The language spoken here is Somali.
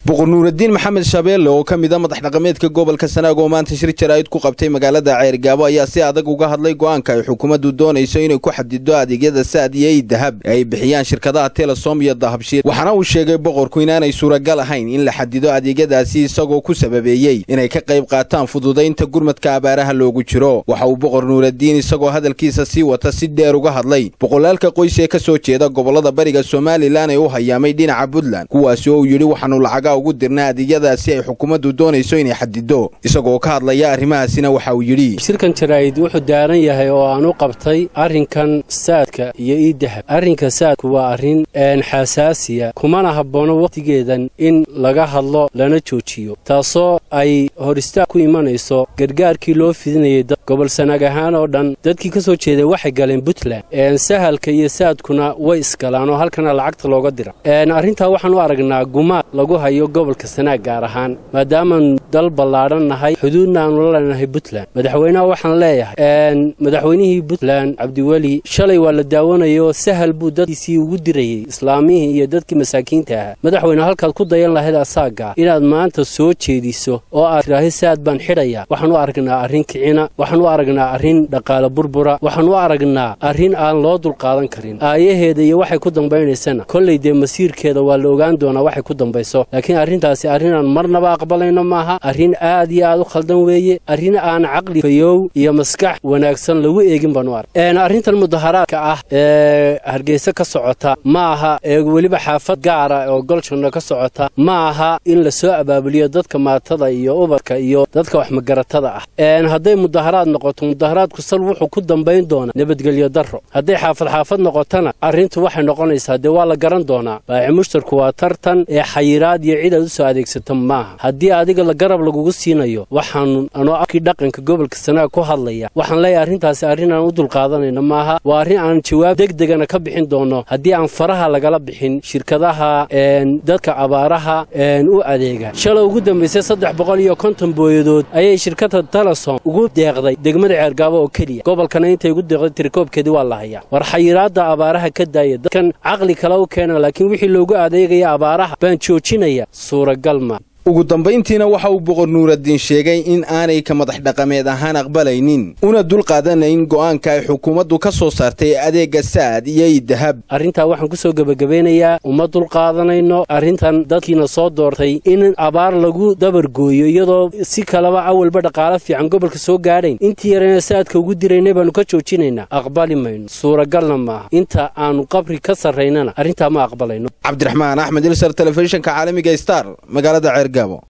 boqor nuuraddiin maxamed shabeelle oo ka mid a madax dhaqameedka gobolka sanaag oo maanta shir jaraa'id ku qabtay magaalada ceergaabo ayaa si adag uga hadlay go'aanka ay xukuumaddu doonayso inay ku xadido adeegyada saad iyo ey dahab ee ay bixiyaan shirkadaha telesom iyo dahabshiil waxaana uu sheegay boqorku inaanay suuragal ahayn in la xadido adeegyadaasi isagoo ku sababeeyey inay ka qayb qaataan fududaynta gurmadka abaaraha loogu jiro waxa uu boqor nuuraddiin isagoo hadalkiisa sii wata si dheer uga hadlay boqolaalka qoys ee ka soo jeeda gobollada bariga somalilan ee u hayaamay dhinaca puntland kuwaasi oo uu yidhi waxaanu lacaga ugu dirna adeegyadaasi ay xukuumaddu doonayso inay xadido isagoo ka hadlaya arrimahaasina waxa uu yidhi shirkan jaraa'id wuxuu daaran yahay oo aan u qabtay arrinkan saadka iyo ii dahab arrinka saadku waa arrin xasaasiya kumana habboono wakhtigeedan in laga hadlo lana joojiyo taasoo ay hor istaag ku imanayso gargaarkii loo fidinayay gobol sanaag ahaan oo dhan dadkii ka soo jeeday waxay galeen puntland sahalka iyo saadkuna way isgalaan oo halkana lacagta looga dira arrintaa waxaan u aragnaa gumaad lagu hayo gobolka sanaag gaar ahaan maadaamaan dal ballaadhan nahay xuduudna aanu la leenahay puntland madaxweynaha waxaan leeyahay madaxweynihii puntland cabdiweli shalay waa la daawanayoo sahal buu dadkiisii ugu dirayey islaamihii iyo dadkii masaakiinta ahaa madaxweyne halkaad ku dayan lahayd asaaga inaad maanta soo jeediso oo aad tidhaahi saad baan xidhaya waxaan u aragnaa arrin kicina waxaan u aragnaa arrin dhaqaale burbura waxaan u aragnaa arrin aan loo dulqaadan karin aayaheeda iyo waxay ku dambaynaysana kollay dee masiirkeeda waa la ogaan doonaa waxay ku dambayso laakiin arrintaasi arrinaan marnaba aqbalayno maaha arrin aad iyo aad u khaldan weeye arrin aan caqli fayow iyo maskax wanaagsan lagu eegin baanu arg arrintan mudaharaadka ah ee hargeysa ka socota ma aha ee weliba xaafad gaara oo goljanno ka socota ma aha in la soo abaabuliyo dadka maatada iyo ubadka iyo dadka waxmagaratada ah hadday mudaharaad noqoto mudaharaadku sal wuxuu ku dambayn doonaa nabadgelyo darro hadday xaafad xaafad noqotona arrintu waxay noqonaysaa dee waa la garan doonaa baaci mushtarku waa tartan ee xayiraad iyo cid aad u soo adeegsato maaha haddii adiga la garab lagugu siinayo waxaan anoo afkii dhaqanka gobolka sanaag ku hadlaya waxaan leeyahay arrintaasi arrin aan u dulqaadanayno maaha waa arrin aan jawaab degdegana ka bixin doono haddii aan faraha lagala bixin shirkadaha dadka abaaraha u adeega shalay ugu dambaysay saddex boqol iyo konton booyadood ayay shirkadda telesom ugu deeqday degmada ceergaabo oo keliya gobolkana intay ugu deeqday tirikoobkeedii waa la hayaa war xayiraadda abaaraha ka daaya dadkan caqli kale u keena laakiin wixii loogu adeegaya abaaraha baan joojinaya suuragal ma ugu dambayntiina waxa uu boqor nuuraddiin sheegay in aanay ka madax dhaqameed ahaan aqbalaynin una dulqaadanayn go'aanka ay xukuumaddu ka soo saartay adeegga saad iyo ii dahab arrintaa waxaan ku soo gebagabeynayaa uma dulqaadanayno arrintan dadkiina soo doortay in abaar lagu dabargooyo iyadoo si kaleba awalba dhaqaalo fiican gobolka soo gaadhayn intii yarayna saadka ugu diraynay baannu ka joojinaynaa aqbali mayno suuragalna maaha inta aannu qabri ka sarraynana arrintaa ma aqbalayno cabdiraxmaan axmed ilsar telefishinka caalamiga star magaalada ceergaabo